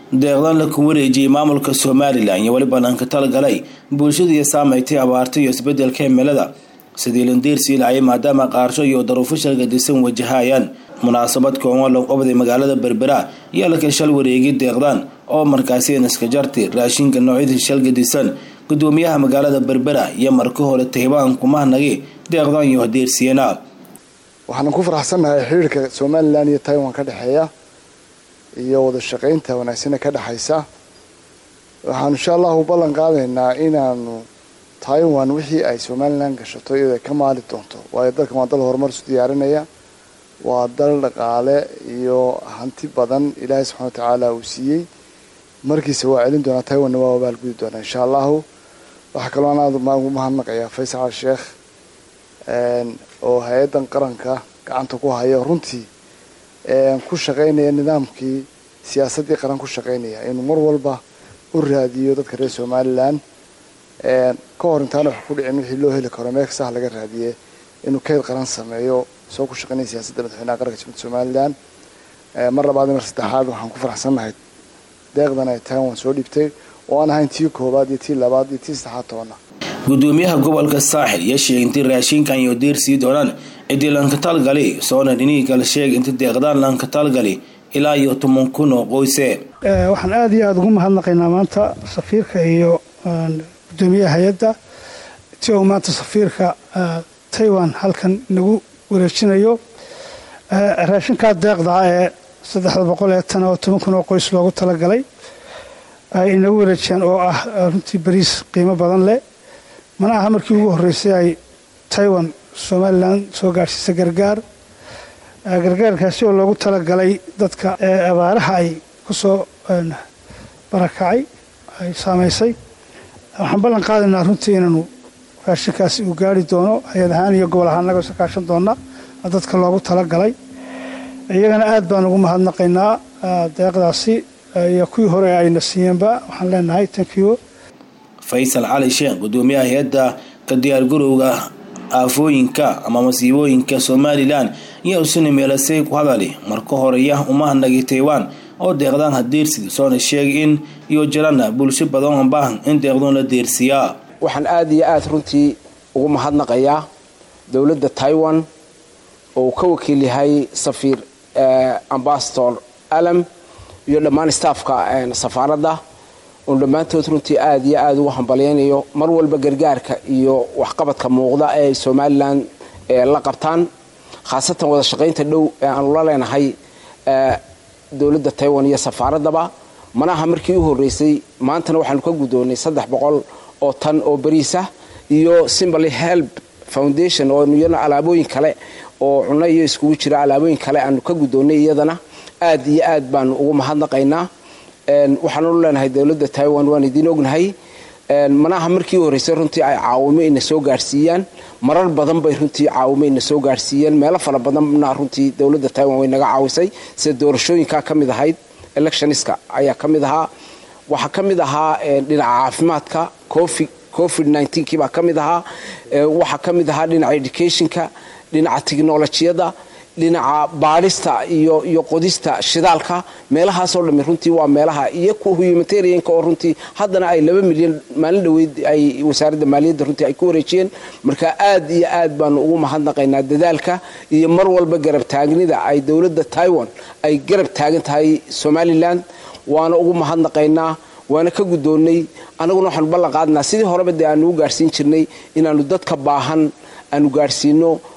deeqdan la ku wareejiyey maamulka somalilan iyo weli banaanka talagalay bulshadii saameystay abaarta iyo isbedelka cimilada sidii landiirsi laayay maadaama qaarsho iyo daruufo shalgadisan wajahayaan munaasabad kooban loo qabday magaalada berbera iyo la kalshal wareegi deeqdan oo markaasi naska jarti raashinka noocyadii shalgadisan gudoomiyaha magaalada berbera iyo marka hore taybaan kumahnagi deeqdan iyo hadeersiyana waxaan ku faraxsannahay xiriirka somalilan iyo taiwan ka dhexeeya iyo wada shaqaynta wanaagsana ka dhexaysa waxaanu insha allahu ballan qaadaynaa inaanu taiwan wixii ay somalilan gashato iyadoo ay ka maali doonto waayo dalkan waa dal horumar isu diyaarinaya waa dal dhaqaale iyo hanti badan ilaahay subxana watacaala uu siiyey markiisa waa celin doonaa taiwanna waa abaalgudi doonaa insha allahu waxaa kaloo aan aada ugu mahadnaqayaa faysal sheekh oo hay-addan qaranka gacanta ku haya runtii ku shaqaynaya nidaamkii siyaasaddii qaran ku shaqaynaya inuu mar walba u raadiyo dadka reer somalilan ka hor intaana wax ku dhicin wixii loo heli karo meel kastaha laga raadiye inuu kayd qaran sameeyo soo ku shaqaynaya siyaasadda madaxweynaha qaranka jamhuuriyadda somalilan mar labaad mar saddexaad waxaan ku faraxsannahay deeqdan ay taiwan soo dhibtay oo aan ahayn tii koowaad iyo tii labaad iyo tii saddexaad tobanna gudoomiyaha gobolka saaxil iyo sheegay intii raashinkan iyo diir sii doonaan cidii lankatalgali soona dhinihii kale sheegay inta deeqdaan lankatalgali ilaa iyo toban kun oo qoyse waxaan aada iyo aada ugu mahadnaqaynaa maanta safiirka iyo gudoomiyaha hay-adda ti uu maanta safiirka taiwan halkan nagu wareejinayo raashinkaa deeqda ee saddexda boqol ee tan oo toban kun oo qoys loogu talagalay ay inagu wareejiyaan oo ah runtii bariis qiimo badan leh mana aha markii ugu horreysay ay taiwan somalilan soo gaadhsiisa gargaar gargaarkaasi oo loogu talagalay dadka abaaraha ay ku soo barakacay ay saamaysay waxaan ballan qaadaynaa runtii inaanu raashinkaasi uu gaari doono hay-ad ahaan iyo gobol ahaan naga sakaashan doona dadka loogu talagalay iyagana aad baan ugu mahadnaqaynaa deeqdaasi iyo kuwii hore ayna siiyeenba waxaan leenahay tankiyo faysal cali sheekh gudoomiyaha hay-adda ka diyaargarowga aafooyinka ama masiibooyinka somalilan iyo usuna meelasay ku hadali marka horeya umahanagi taiwan oo deeqdaan hadeersid soona sheegay in iyo jirana bulsho badan oo baahan in deeqdoon la deersiyaa waxaan aada iyo aada runtii ugu mahadnaqayaa dowladda taiwan oo uu ka wakiil yahay safiir ambasador alam iyo dhammaan staafka safaaradda oon dhammaantood runtii aada iyo aada ugu hambalyaynayo mar walba gargaarka iyo waxqabadka muuqda ee ay somalilan la qabtaan khaasatan wada shaqaynta dhow ee aanu la leenahay dowladda taiwan iyo safaaraddaba manaha markii u horreysay maantana waxaanu ka guddoonnay saddex boqol oo tan oo bariisah iyo simbaly help foundation oo iyana alaabooyin kale oo cunno iyo iskugu jira alaabooyin kale aanu ka guddoonnay iyadana aad iyo aad baanu ugu mahadnaqaynaa waxaanu leenahay dowladda taiwan waan idiin ognahay manaha markii u horreysay runtii ay caawimo ina soo gaarhsiiyaan marar badan bay runtii caawimo ina soo gaarhsiiyeen meelo fara badanna runtii dowladda taiwan way naga caawisay sida doorashooyinkaa ka mid ahayd electioniska ayaa ka mid ahaa waxaa ka mid ahaa dhinaca caafimaadka covid covid nneteen baa ka mid ahaa waxaa ka mid ahaa dhinaca educationka dhinaca technolojiyadda dhinaca baadhista iyo iyo qodista shidaalka meelahaasoo dhami runtii waa meelaha iyo kuwa humanitarianka oo runtii haddana ay laba milyan maalin dhaweyd ay wasaaradda maaliyadda runtii ay ku wareejiyeen marka aad iyo aad baanu ugu mahadnaqaynaa dadaalka iyo mar walba garab taagnida ay dowladda taiwan ay garab taagan tahay somalilan waana ugu mahadnaqaynaa waana ka guddoonnay annaguna waxaanu ballan qaadnaa sidii horeba dee aanu u gaarhsiin jirnay inaanu dadka baahan aanu gaarhsiino